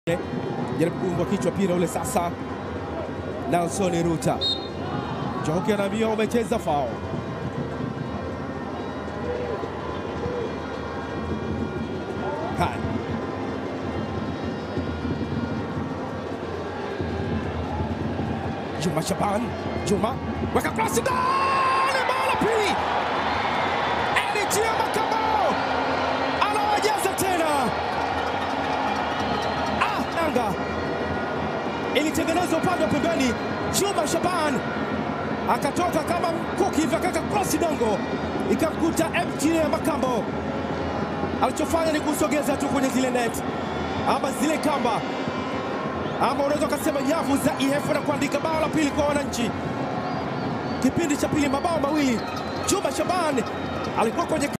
jaribu kuungwa kichwa pira ule sasa. Nelson Ruta Joki anaambia umecheza fao. Haya, Juma Shaban, Juma weka krosi ndani, bao la pili. Elitia Makamo anawajaza tena. Ah, Yanga ilitengenezwa upande wa pembeni. Juma Shaban akatoka kama mkuki hivi, akaweka krosi dongo, ikamkuta MJ Makambo. Alichofanya ni kusogeza tu kwenye zile net ama zile kamba ama unaweza ukasema nyavu za IF na kuandika bao la pili kwa wananchi. Kipindi cha pili mabao mawili. Juma Shaban alikuwa kwenye